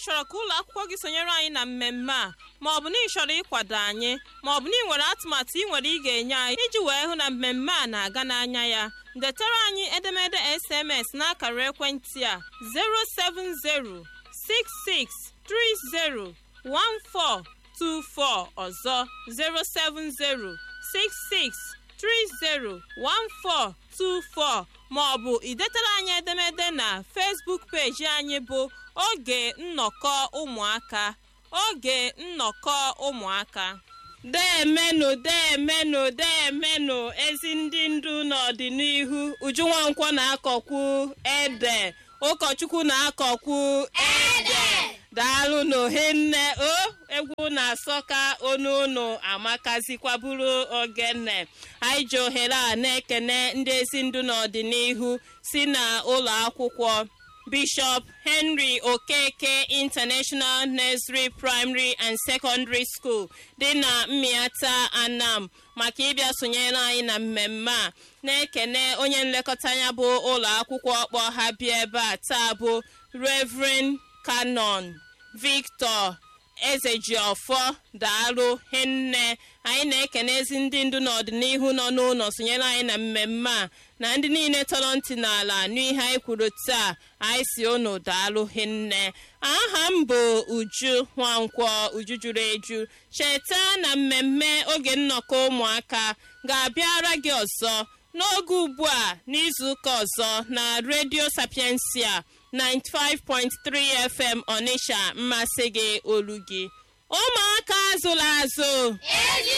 chọrọ ka ụlọ akwụkwọ gị sonyere anyị na mmemme a ma ọ bụ na ị chọrọ ịkwado anyị ma ọ bụ na ị nwere atụmatụ ị nwere ị ga-enye anyị iji wee hụ na mmemme a na-aga n'anya ya detara anyị edemede SMS n'akara ekwentị a 07066301424 ọzọ 07066301424 ma ọ bụ idetara anyị edemede na Facebook peji anyị bụ oge nnọkọ ụmụaka oge nnọkọ ụmụaka deemenụ deemenụ deemenụ ezi ndị ndu n'ọdịnihu ujunwa nkwọ na-akọkwu ede ụkọchukwu na-akọkwu ede daalụ n'ohinne o egwu na-asọka onu unu amakazikwaburu ogene anyị ji ohere a na-ekene ndị ezi ndu n'ọdịnihu si na ụlọ akwụkwọ Bishop Henry Okeke International Nursery Primary and Secondary School dị na Mmiata Anam maka ịbịa sonyere anyị na mmemme a na-ekene onye nlekọta ya bụ ụlọ akwụkwọ kpọ ha bịa ebe a taa bụ Reverend Canon Victor Ezejiọfọ daalụ hinne anyị na-ekene ezi ndị ndu n'ọdịnihu nọ n'ụlọ sonyere anyị na mmemme a na ndị niile tọrọ ntị n'ala n'ihe anyị kwuru taa anyị si unu daalụ hinne aha m bụ Uju Nwankwọ Uju juru eju cheta na mmemme oge nnọkọ ụmụaka ga-abịara gị ọzọ n'oge ugbu a n'izuụka ọzọ na redio sapiensia 95.3 FM Onitsha mmasị gị olu gị ụmụaka azụla azụ